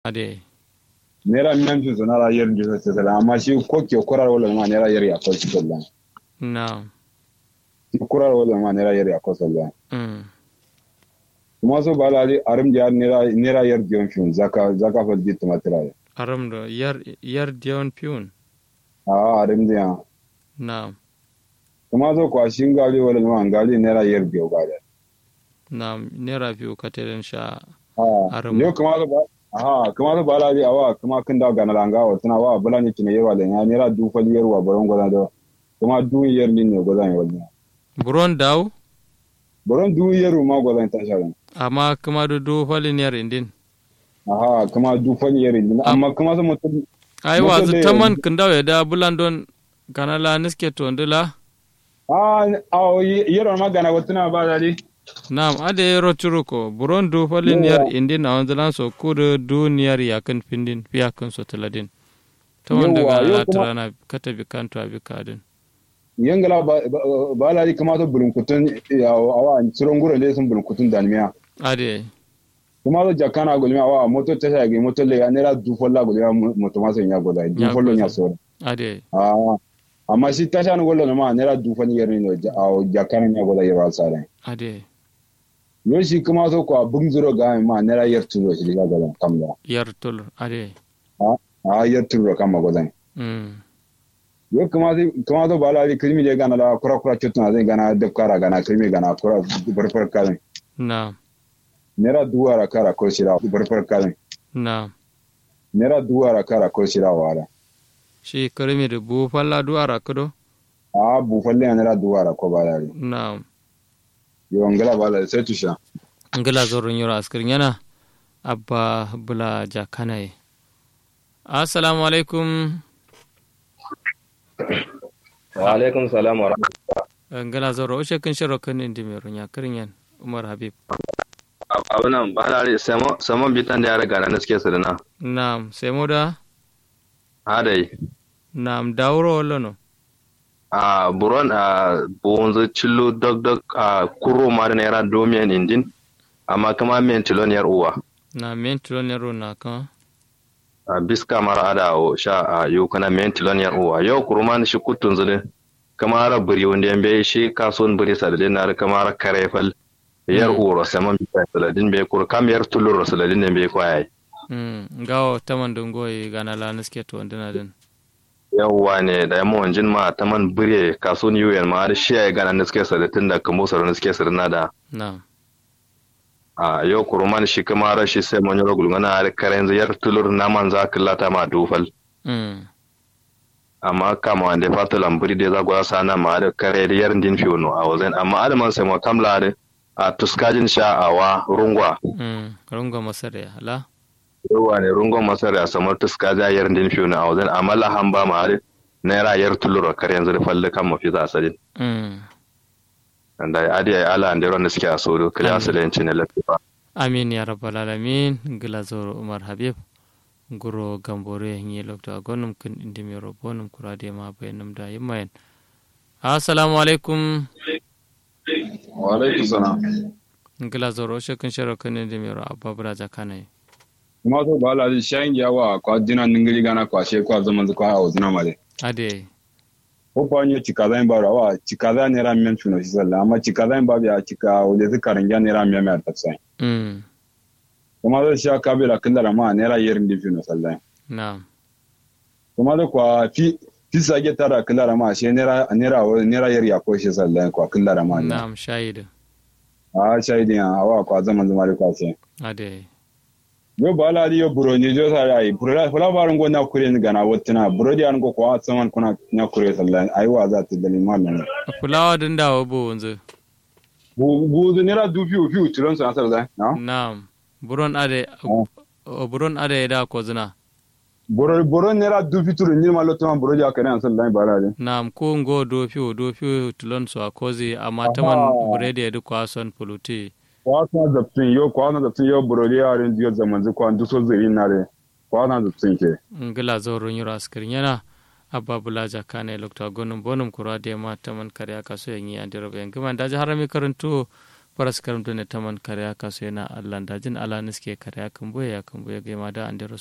ade naira miyan fi zana ra yer ndi sa sala amma shi ko ke kurar wala ma naira yer ya ko sallan na shi kurar wala ma naira yer ya ko sallan mm kuma so bala ali arim dia naira naira yer dion fi zaka zaka fa di tumatira aram do yar yar dion piun a arim dia na kuma so kwa shi ngali wala ma ngali naira yer dio gada na nera biyu kateren sha a Arim. yo kuma so ba aha kuma so bala ali awa kuma kin da gana langa wa tana wa bala ni kine yewa da ya naira du fa yer wa baron goda do kuma du yer ni ne goda ne wala buron daw baron du yer ma goda ta sha amma kuma do do falin yar indin aha kuma du fa yer ni amma kuma so mutum ai Moto wazu le- taman kindaw ya da bulandon kanala niske to ndila Ah, ah, yero magana watuna ba dali. Naam, ade roturu ko buron du falin yar indin a wanzalan so kudu duniyar yakin findin fiyakin so taladin. Ta wanda Yawwa, ga yau la kuma- tarana kata bi kanto abi kadin. Yangala ba ba- ba dali kama to bulunkutun ya awa tsiron gura le sun bulunkutun dalmiya. Ade, Kuma to jakana gulmiya awa moto ta shage moto le ya nera du folla gulmiya moto ma sai ya goda du Ya follo goda. nya so. ade, Ah, amma shi ta shan gollo ma nera du fani yer ni a jakana nya goda yeba sare. ade, Yo shi kuma to ko bung zuro ga ma nera yer tulo shi ga goda kamda. yar tul, ade. Ah, yer tulo kama goda. Mm. yo kamata kamata ba la kirmi le gana la kura kura chutna zai gana da kara gana kirmi gana kura barfar kalin Naam, nera duwara kara ko shira barfar kalin naam. nera duwara kara ko shira wala Shi karimi da bu falla du ara kudo? a bu falle nera duwara ko ba la Naam. yo ngala ba la sai tusha Ngila zorun yoro askirin yana abba bula jakanaye. Assalamu alaikum. wa alaikum salam wa rahmatullahi Ngila zoro ushe kin shiro kan indi mai runya kirin yan Umar Habib. abunan ba da samo samo bitan da ya riga na suke su da na Naam, sai mu da? hadai Naam, dauro wala no? a buron a bonzo cillo dog dog a kuro ma da naira domiyan indin amma kama men tilon yar uwa Na men tulon yaro na kan? a biska mara ada o sha a yau kana men tilon yar uwa yau kurman shi kutun zule kama ra buri wanda yan bai shi kasuwan buri sadadin na kama ra kare fal yar Mm. uwa saman bitan saladin bai kur kam yar tulur saladin ne bai kwaya Mm, gawo taman dungoyi gana la niske to ndina din. yawwa ne da yamma wanjin ma ta man bire kasuwan yuyen ma da shi ya gana na suke sadatin da kamo sauran na suke sarna da Naam. a yau kuruman shi kama ra shi sai man yoro gulgana da karen ziyar tulur naman za ka lata ma dufal Mm, amma kama wanda ya fata lamburi da za gwa sana ma da kare da yarin din fiyono a wajen amma adaman sai ma kamla da a tuskajin sha a wa rungwa mm, rungo masare ala? yawa ne rungon masar ya samar tuskaja yarin din fiyono a wajen amma lahan ba ma da naira yar tulur a karen zai falle kan mafi za a sadin Mm. da adi ay ala ande ron ski asodo kala Amin. asalen ne lafiya Amin ya rabbal alamin ngila zoro Umar Habib. Guro gambore ngi lokta gonum kin indi mi robonum kurade ma bayanum da yimayen. Assalamu alaikum. wa alaikum salam Ngila zoro ushe kin shiro kan indi mi ro abba bula jakanaye. kuma to ba la shayin yawa kwa dina ningiri gana kwa she kwa zaman zu kwa awzuna male Ade, ko pa nyo chikaza ba wa chikaza nera men tuno shi salla amma chikaza ba biya chika wule zikarin ya nera men mer tafsai mm, kuma da sha kabila killara ma nera yerin di tuno salla naam. kuma da kwa fi fi sage tara killara ma she nera nera nera yer ya ko shi salla kwa killara ma Naam, shahid. a shaidin awa kwa zaman zuma da kwa she Ade. yo bala di yo buro ni jo sa ai buro la fala barin go na kure ni gana wotina buro di an go kwa saman kuna na kure salla ai wa za ta dalin ma men Fulawa din dawo bu wanzu. bu bu nera du fi fi tulon sa salla na Naam. Buron ade, Oh. o buron ade da ko zina. boro boro nera du fi tulon ni ma lotuma buro di akare an salla bala di Naam, ko ngo do fiu do fiu tulon so akozi amma Aha. taman buredi edu kwa son puluti. kwa na zaptin yo kwa na zaptin yo buro di yarin diyo zaman zu kwa nduso ziri na re kwa na zaptin ke Ngila zoro nyura askirin yana abba bulaja kane lokta gonum bonum kurade ma taman kare aka so yanyi andiro be ngima daji harami karantu paras karam ne taman karya kaso yana allan dajin ala niske karya kan boye ya kan boye gaima da andero